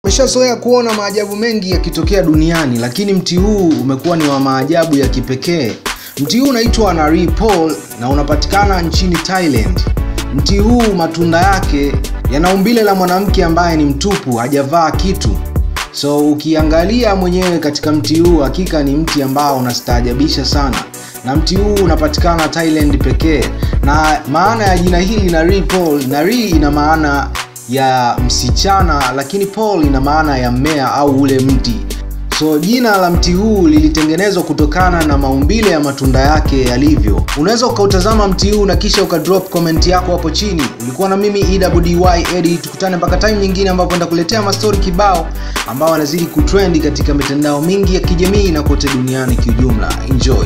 Umeshazoea kuona maajabu mengi yakitokea duniani, lakini mti huu umekuwa ni wa maajabu ya kipekee. Mti huu unaitwa Nari Pol na unapatikana nchini Thailand. Mti huu matunda yake yana umbile la mwanamke ambaye ni mtupu, hajavaa kitu. So ukiangalia mwenyewe katika mti huu, hakika ni mti ambao unastaajabisha sana, na mti huu unapatikana Thailand pekee. Na maana ya jina hili Nari Pol, Nari ina maana ya msichana, lakini Pol ina maana ya mmea au ule mti. So jina la mti huu lilitengenezwa kutokana na maumbile ya matunda yake yalivyo. Unaweza ukautazama mti huu na kisha ukadrop comment yako hapo chini. Ulikuwa na mimi EWDY Eddie, tukutane mpaka time nyingine ambapo nitakuletea mastori kibao ambao wanazidi kutrendi katika mitandao mingi ya kijamii na kote duniani kiujumla. Enjoy.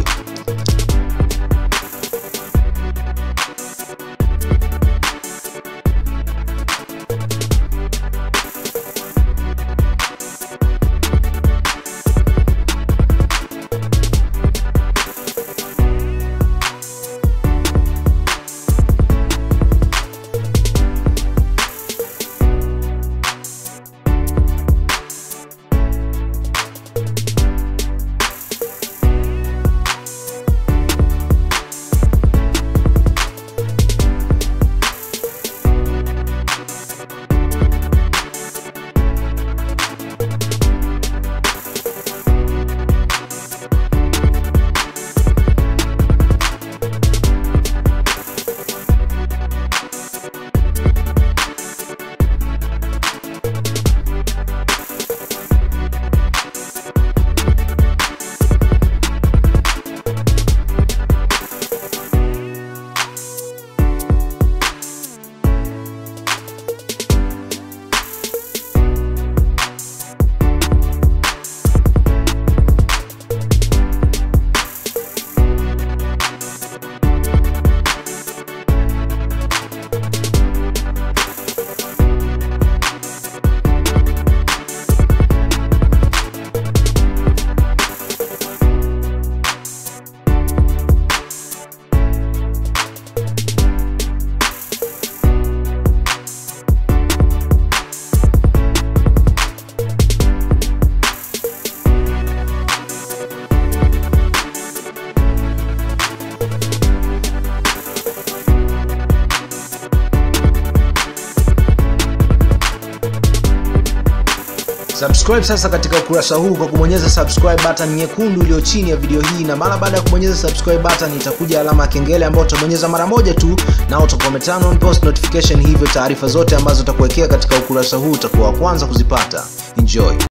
Subscribe sasa katika ukurasa huu kwa kubonyeza subscribe button nyekundu iliyo chini ya video hii, na mara baada ya kubonyeza subscribe button itakuja alama ya kengele ambayo utabonyeza mara moja tu, na utakuwa umeturn on post notification, hivyo taarifa zote ambazo utakuwekea katika ukurasa huu utakuwa wa kwanza kuzipata. Enjoy.